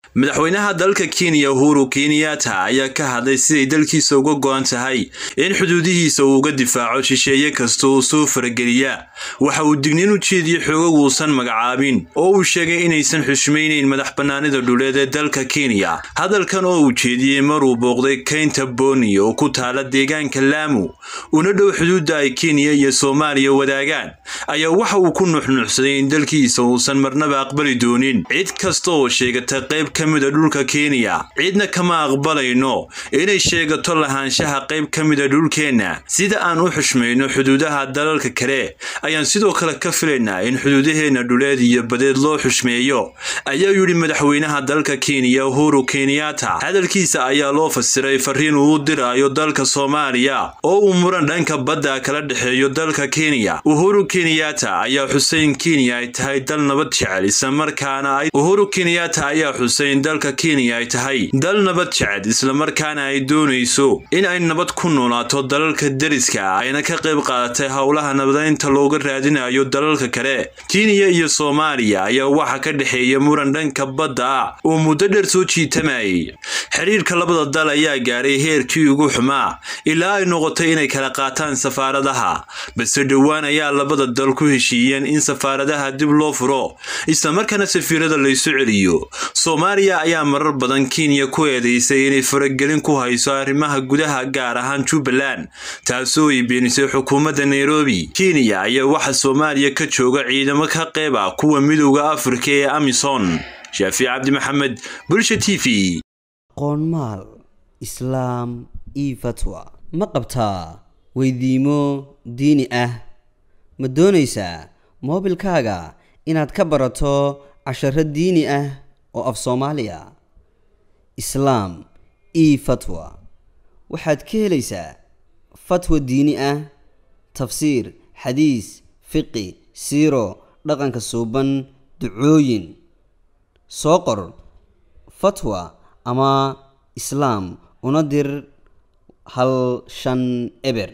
madaxweynaha dalka kenya uhuru kenyatta ayaa ka hadlay siday dalkiisa uga go-an tahay in xuduudihiisa uu uga difaaco shisheeye kasta oo soo farageliya waxa uu digniin u jeediyey xoogag uusan magacaabin oo uu sheegay inaysan xushmaynayn madax bannaanida dhuleed ee dalka kenya hadalkan oo uu jeediyey maruu booqday keynta boni oo ku taala deegaanka laamu una dhow xuduudda ay kenya iyo soomaaliya wadaagaan ayaa waxa uu ku nuxnuuxsaday in dalkiisa uusan marnaba aqbali doonin cid kasta oo sheegata qayb ka mida dhulka kenya cidna kama aqbalayno inay sheegato lahaanshaha qayb ka mida dhulkeenna sida aan u xushmayno xuduudaha dalalka kale ayaan sidoo kale ka filaynaa in xuduudaheenna dhuleed iyo badeed loo xushmeeyo ayaa yidhi madaxweynaha dalka kenya uhuru kenyatta hadalkiisa ayaa loo fasiray fariin uu u diraayo dalka soomaaliya oo uu muran dhanka badda kala dhexeeyo dalka kenya uhuru kenyatta ayaa xuseyn kenya ay tahay dal nabad jecel islamarkaana uhuru kenyatta ayaa xuseyn dalka kenya ay tahay dal nabad jecel islamarkaana ay doonayso in ay nabad ku noolaato dalalka deriska ayna ka qayb qaadatay howlaha nabadeynta looga raadinayo dalalka kale kenya iyo soomaaliya ayaa waxa ka dhexeeya muran dhanka badda ah oo muddo dheer soo jiitamayay xidhiirka labada dal ayaa gaadhay heerkii ugu xumaa ilaa ay noqotay inay kala qaataan safaaradaha balse dhowaan ayaa labada dal ku heshiiyeen in safaaradaha dib loo furo islamarkaana safiirada laysu celiyo soomaaliya ayaa marar badan kenya ku eedeysay inay faragelin ku hayso arrimaha gudaha gaar ahaan jubbaland taasoo ay beenisay xukuumadda nairobi kenya ayaa waxa soomaaliya ka jooga ciidamo ka qayb ah kuwa midowda afrika ee amison shaafic cabdi maxamed bulsha t v qoonmaal islaam io fatwa ma qabtaa weydiimo diini ah ma doonaysaa moobilkaaga inaad ka barato casharo diini ah oo af soomaaliya islaam io fatwa waxaad ka helaysaa fatwa diini ah tafsiir xadiis fiqi siiro dhaqanka suuban ducooyin soo qor fatwa ama islaam una dir hal shan eber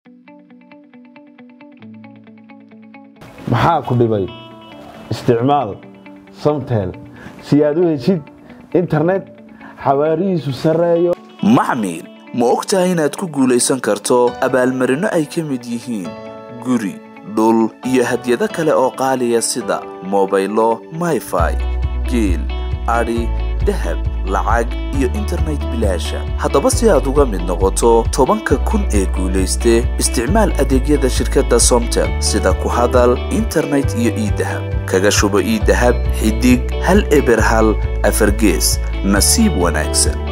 maxaa ku dhibay isticmaal samtel si aad u heshid internet xawaarihiisu sarreeyo maxmil ma og tahay inaad ku guulaysan karto abaalmarinno ay ka mid yihiin guri dhul iyo hadyado kale oo qaaliya sida mobaylo mayfai geel adhi dahab lacag iyo internet bilaasha haddaba si aad uga mid noqoto tobanka kun ee guulayste isticmaal adeegyada shirkadda somtel sida ku hadal internet iyo iidahab kaga shubo iidahab xidig hal eber hal afargees nasiib wanaagsan